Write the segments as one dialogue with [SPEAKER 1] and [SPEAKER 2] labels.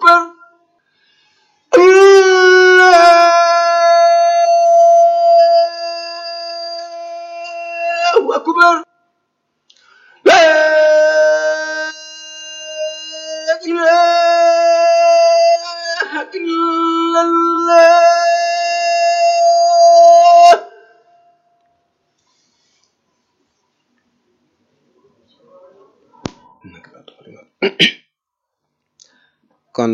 [SPEAKER 1] akbar allahu akbar la ilaha illallah
[SPEAKER 2] kon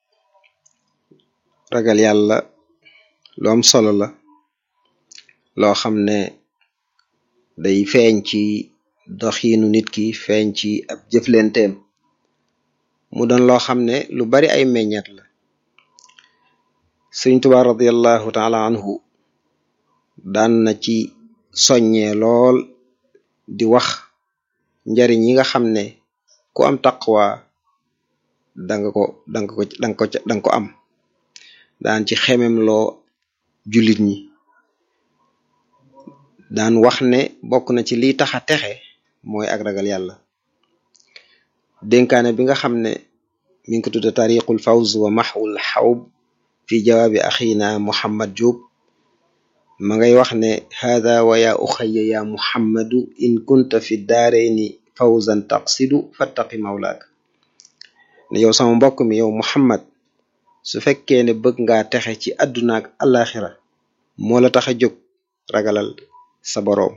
[SPEAKER 2] ragal yàlla lu am solo la loo xam ne day feeñ ci doxiinu nit ki feeñ ci ab jëflenteem mu doon loo xam ne lu bari ay meññet la sëriñ Tuubaa radiallahu taala anhu daan na ci soññee lool di wax njariñ yi nga xam ne ku am taqwa danga ko danga ko danga ko danga ko am daan ci xemem loo jullit ñi daan wax ne bokk na ci liy taxa texe mooy ak ragal yàlla dénkaane bi nga xam ne mi ngi ko tudde tariqul fawz wa maxwul xawb fi jawaabi axina muhammad Diop ma ngay wax ne hada wa ya uxaya ya muhammadu in kunta fi daarayni fawzan taqsidu fattaqi mawlaak ne yow sama mbokk mi yow muhammad su fekkee ne bëgg ngaa texe ci àdduna ak alaxira moo la tax a jóg ragalal sa boroom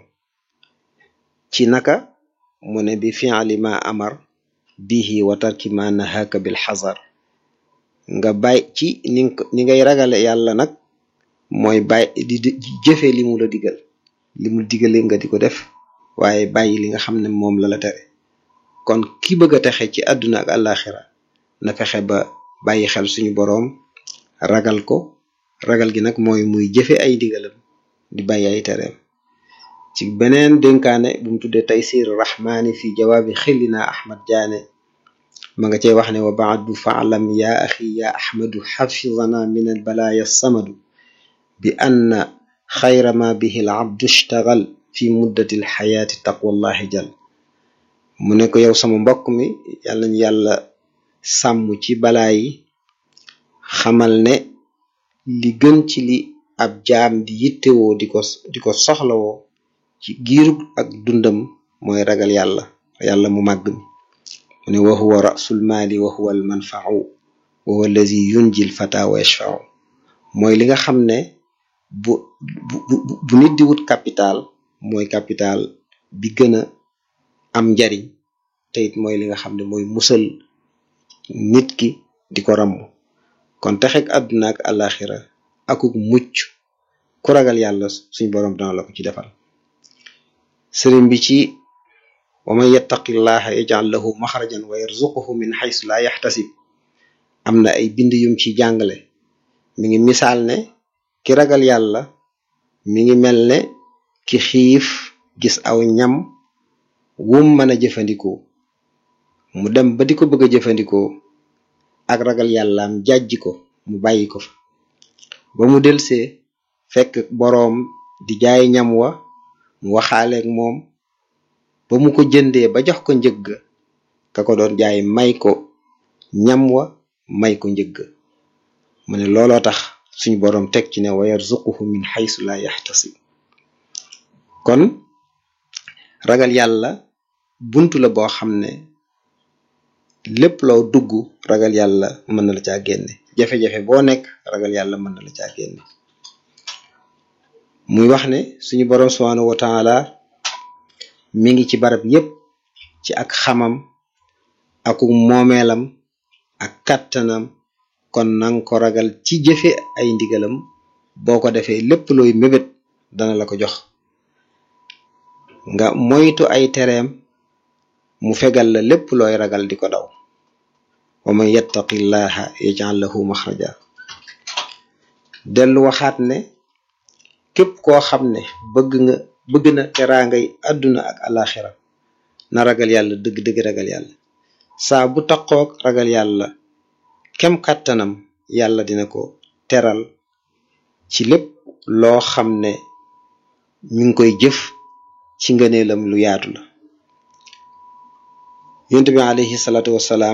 [SPEAKER 2] ci naka mu ne bi fi'li ma amar bihi wa tarki ma nahaka bil xazar nga bàyyi ci ni ni ngay ragale yàlla nag mooy bàyyi di jëfe li mu la digal li mu digale nga di ko def waaye bàyyi li nga xam ne moom la la tere kon ki bëgg a texe ci àdduna ak alaxira na fexe ba bàyyi xel suñu boroom ragal ko ragal gi nag mooy muy jëfe ay digalam di bàyyi ay tereem ci beneen dénkaane bu mu tuddee taysir rahmaani fi jawaabi xillina ahmad jaane ma nga cey wax ne wa baadu faalam ya axi ya ahmadu xafidana min al balaaya samadu bi anna xayra ma bihi al abdu ishtagal fi muddati al xayaati taqwallahi jal mu ne ko yow sama mbokk mi yàlla ñu yàlla sàmm ci balaa yi xamal ne li gën ci li ab jaam di yittewoo di ko di ko soxlawoo ci giirug ak dundam mooy ragal yàlla yàlla mu màgg mi mu ne wa huwa rasul maali wa huwa al manfau wa huwa allazi yunjil fata wa yashfau mooy li nga xam ne bu bu bu nit di wut capital mooy capital bi gën a am njariñ te it mooy li nga xam ne mooy musal nit ki di ko ramm kon texek àdduna ak alaxira akuk mucc ku ragal yàlla suñ boroom dana la ko ci defal sëriñ bi ci wa man yattaqillaha yaj'al lahu maxrajan wa yarzuquhu min xaysu la yaxtasib am na ay bind yum ci jàngale mi ngi misaal ne ki ragal yàlla mi ngi mel ne ki xiif gis aw ñam wum mën a jëfandikoo mu dem ba di ko bëgg a jëfandikoo ak ragal yàllaam jàjji ko mu bàyyi ko fa ba mu delsee fekk boroom di jaay ñam wa mu waxaaleeg moom ba mu ko jëndee ba jox ko njëgg ka ko doon jaay may ko ñam wa may ko njëgg mu ne looloo tax suñu boroom teg ci ne wa yarzuquhu min xaysu la yaxtasib kon ragal yàlla buntu la boo xam ne lépp loo dugg ragal yàlla mën na la caa génne jafe-jafe boo nekk ragal yàlla mën na la caa génne muy wax ne suñu boroom subhanahu wa taala mi ngi ci barab yépp ci ak xamam aku moomeelam ak kàttanam kon nang ko ragal ci jëfe ay ndigalam boo ko defee lépp looy mébét dana la ko jox nga moytu ay tereem mu fegal la lépp looy ragal di ko daw wa man yattaqillaha yaj'al lahu maxraja dellu waxaat ne képp koo xam ne bëgg nga bëgg na teraangay àdduna ak alaxira na ragal yàlla dëgg-dëgg ragal yàlla saa bu taqoog ragal yàlla kem kàttanam yàlla dina ko teral ci lépp loo xam ne mi ngi koy jëf ci ngëneelam lu yaatu la yonent bi alayhi salaatu wassalaam